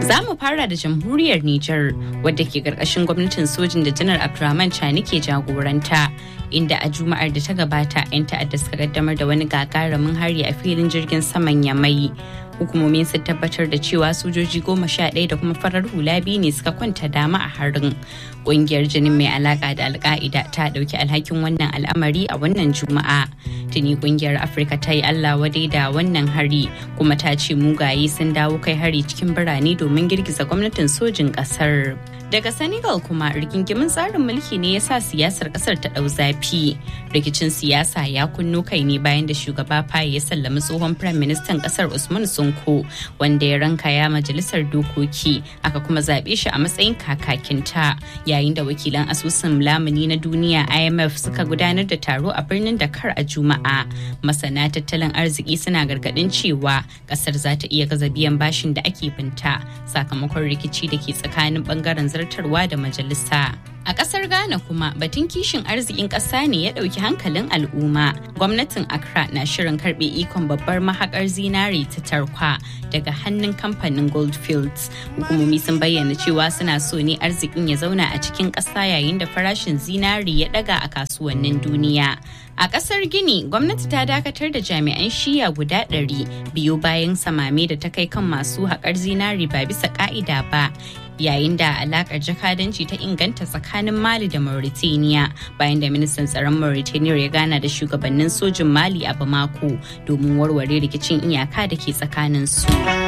Za mu fara da jamhuriyar Nijar wadda ke karkashin gwamnatin sojin da janar Abdurrahman Chani ke jagoranta. Inda a Juma'ar da ta gabata 'yan ta'adda suka kaddamar da wani gagarumin hari a filin jirgin saman Yamai. Hukumomin sun tabbatar da cewa sojoji goma sha ɗaya da kuma farar hula biyu ne suka kwanta dama a harin. Ƙungiyar jinin mai alaƙa da alka'ida ta ɗauki alhakin wannan al'amari a wannan Juma'a. Tuni ƙungiyar Afirka ta yi Allah wadai da wannan hari kuma ta ce mugaye sun dawo kai hari cikin birane domin girgiza gwamnatin sojin ƙasar. Daga Senegal kuma rigingimin tsarin mulki ne ya sa siyasar kasar ta ɗau zafi. Rikicin siyasa ya kunno kai ne bayan da shugaba Faye ya sallami tsohon Firayim Ministan kasar Usman Sonko wanda ya ranka ya majalisar dokoki aka kuma zaɓe shi a matsayin kakakinta yayin da wakilan asusun lamuni na duniya IMF suka gudanar da taro a birnin Dakar a Juma'a. Masana tattalin arziki suna gargaɗin cewa kasar za ta iya gaza biyan bashin da ake binta sakamakon rikici da ke tsakanin bangaren zartarwa da majalisa. A ƙasar Ghana kuma batun kishin arzikin ƙasa ne ya ɗauki hankalin al'umma. Gwamnatin Accra na shirin karɓe ikon babbar mahaƙar zinare ta tarkwa daga hannun kamfanin Goldfields. Hukumomi sun bayyana cewa suna so ne arzikin ya zauna a cikin ƙasa yayin da farashin zinare ya ɗaga a kasuwannin duniya. A ƙasar Gini, gwamnati ta dakatar da jami'an shiya guda ɗari biyu bayan samame da ta kai kan masu haƙar zinari ba bisa ƙa'ida ba. yayin da alakar jakadanci ta inganta tsakanin mali da mauritania bayan da ministan tsaron mauritania ya gana da shugabannin sojin mali a bamako domin warware rikicin iyaka da ke tsakanin su